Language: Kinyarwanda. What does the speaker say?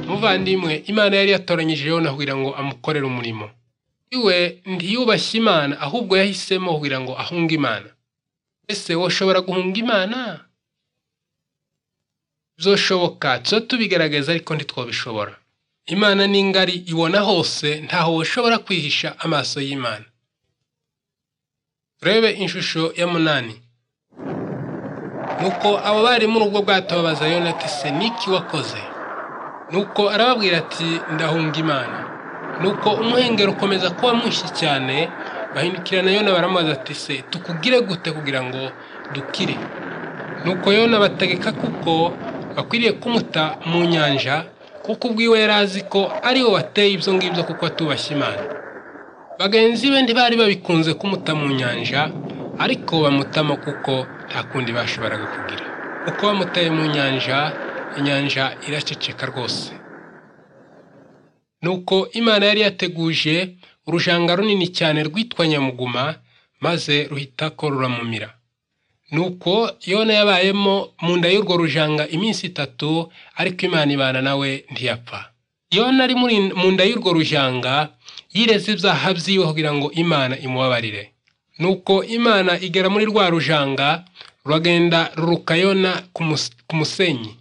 muvandimwe imana yari yatoranyije yona kugira ngo amukorere umurimo iwe ntiyubashye imana ahubwo yahisemo kugira ngo ahunge imana ese woshobora guhunga imana byoshoboka tuba tubigaragaza ariko ntitwabishobora imana ni ngari ibona hose ntaho woshobora kwihisha amaso y'imana turebe ishusho ya munani nuko abo bari mu rugo bwatababaza yonati se niki wakoze nuko arababwira ati ndahunga imana nuko umuhengero ukomeza kuba mwinshi cyane bahindukirana yona baramubaza ati se tukugire gute kugira ngo dukire nuko yona bategeka kuko bakwiriye kumuta mu nyanja kuko ubwiwe yari azi ko aribo bateye ibyo ngibyo kuko atubashye imana bagenzi be ntibari babikunze kumuta mu nyanja ariko bamutamo kuko nta kundi bashoboraga kugira uko bamutaye mu nyanja inyanja iraceceka rwose nuko imana yari yateguje urujanga runini cyane rwitwa nyamuguma maze ruhita ko ruramumira nuko yona yabayemo mu nda y'urwo rujanga iminsi itatu ariko imana ibana nawe ntiyapfa yona ari mu nda y'urwo rujanga yireze ibyaha byiwe kugira ngo imana imubabarire nuko imana igera muri rwa rujanga ruragenda rurukayona ku musenyi